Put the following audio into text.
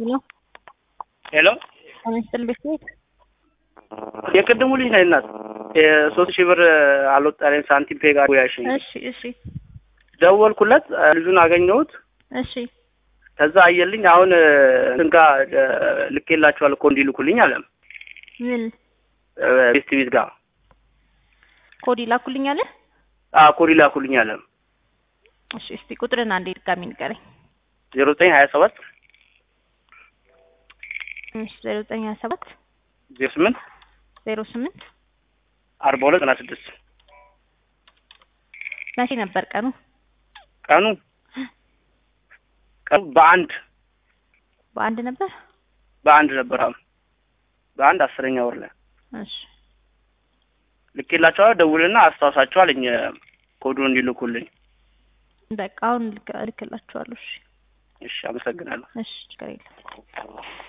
ሄሎ ሄሎ አመስል ቤት የቅድሙ ልጅ ነኝ እናት የሶስት ሺህ ብር አልወጣልኝ ሳንቲም ፔጋ ያሽኝ እሺ እሺ ደወልኩለት ልጁን አገኘሁት እሺ ከዛ አየልኝ አሁን እንትን ጋ ልኬላችኋል እኮ እንዲልኩልኝ አለ ምን ቤስት ቤት ጋር ኮድ ይላኩልኝ አለ ኮዲ ላኩልኝ አለ እሺ እስቲ ቁጥርን አንዴ ድጋሚ ንገረኝ ዜሮ ዘጠኝ ሀያ ሰባት እሺ ዜሮ ዘጠኝ ሀያ ሰባት ዜሮ ስምንት ዜሮ ስምንት አርባ ሁለት ዘጠና ስድስት መቼ ነበር ቀኑ ቀኑ ቀኑ በአንድ በአንድ ነበር በአንድ ነበር አሁን በአንድ አስረኛ ወር ላይ እሺ ልኬላቸዋለሁ ደውልና አስታውሳቸው አለኝ ኮዱን እንዲልኩልኝ በቃ አሁን ልክ- እልክላችኋለሁ እሺ እሺ አመሰግናለሁ እሺ ችግር የለም